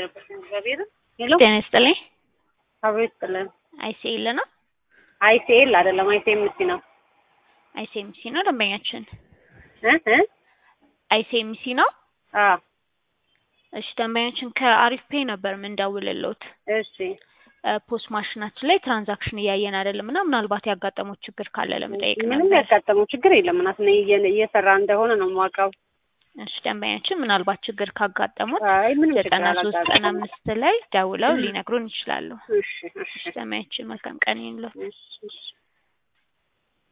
እግዚአብሔር ሄሎ ጤና ይስጥልኝ። አብሮ ይስጥልን። አይሲኤል ነው አይሲኤል አይደለም አይሲኤምሲ ነው አይሲኤምሲ ነው ደንበኛችን እ እ አይሲኤምሲ ነው። አ እሺ ደንበኛችን ከአሪፍ ፔይ ነበር የምንደውልልዎት። እሺ ፖስት ማሽናችን ላይ ትራንዛክሽን እያየን አይደለም እና ምናልባት ያጋጠሙት ችግር ካለ ለመጠየቅ ምንም ነበር። ያጋጠመው ችግር የለም። እናት ነኝ እየሰራ እንደሆነ ነው የማውቀው። እሺ ደንበኛችን ምናልባት ችግር ካጋጠሙት አይ ምንም ችግር ዘጠና ሶስት ዘጠና አላጋጠመም። አምስት ላይ ደውለው ሊነግሩን ይችላሉ። እሺ እሺ እሺ ደንበኛችን መልካም ቀን ይሁንልዎት። እሺ እሺ